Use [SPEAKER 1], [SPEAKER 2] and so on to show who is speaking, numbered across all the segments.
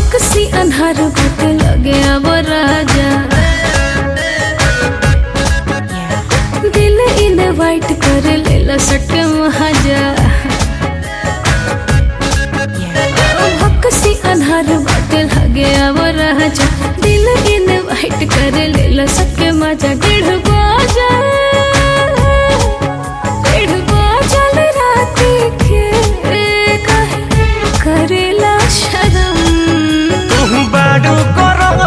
[SPEAKER 1] भक्सी अन्हार भूत लगे अब राजा दिल इन वाइट कर लेला सट महाजा भक्सी अन्हार भूत लगे अब राजा दिल इन वाइट कर लेला सट मजा डेढ़ बाजा डेढ़ बाजल राती के काहे करेला शरम
[SPEAKER 2] तुहु बाडू गरम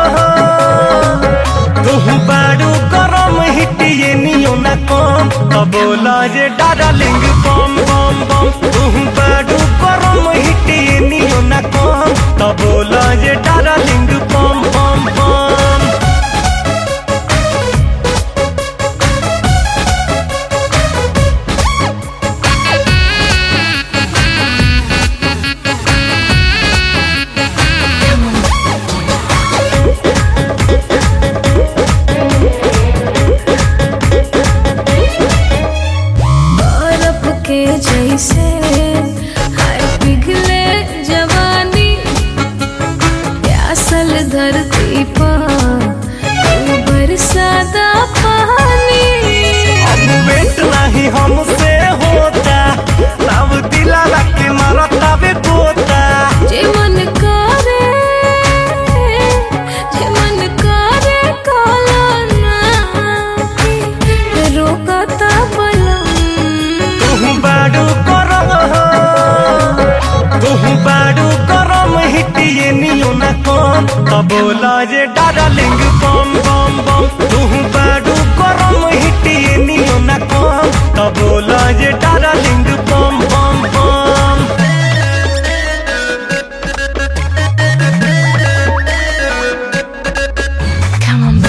[SPEAKER 2] तुहु बाडू गरम हिटिए नियो ना कम त बोला जे डार्लिंग बम बम बम तुहु बाडू गरम हिटिए नियो ना कम त बोला जे डार्लिंग बम बम बम
[SPEAKER 1] बर्फ के जैसे हाय पिघले जवानी प्यासल धरती पर तू बरसाता पानी
[SPEAKER 2] अब वेट नहीं हमसे होता तब दिला के मारता बे पोता
[SPEAKER 1] जे मन करे जे मन करे काला ना रोकता बलम
[SPEAKER 2] तुहु बाडू गरम तुहु बाडू गरम हिटिए नियो ना कम त बोला जे डार्लिंग बम बम बम तुहु बाडू गरम हिटिए नियो ना कम त बोला जे डार्लिंग बम बम बम
[SPEAKER 1] Come on,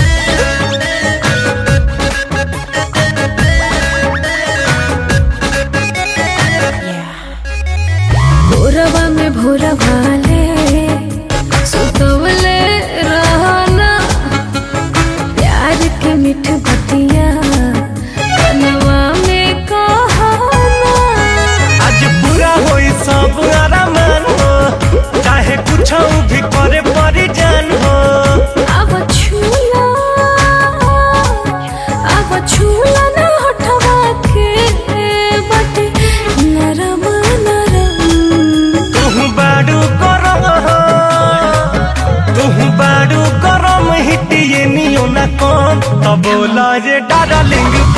[SPEAKER 1] भोरवा में भोरवा ले सुतवले रहना प्यार के मिठ बतिया कनवा में कहना
[SPEAKER 2] आज पूरा होई सब आरामान हो चाहे कुछ भी करे परी जान हो
[SPEAKER 1] अब छूला अब छूला ना हटवा के बटे नरम नरम
[SPEAKER 2] तुहु बाडू गरम तुहु बाडू गरम हिटिए नियो ना कम त बोला जे डार्लिंग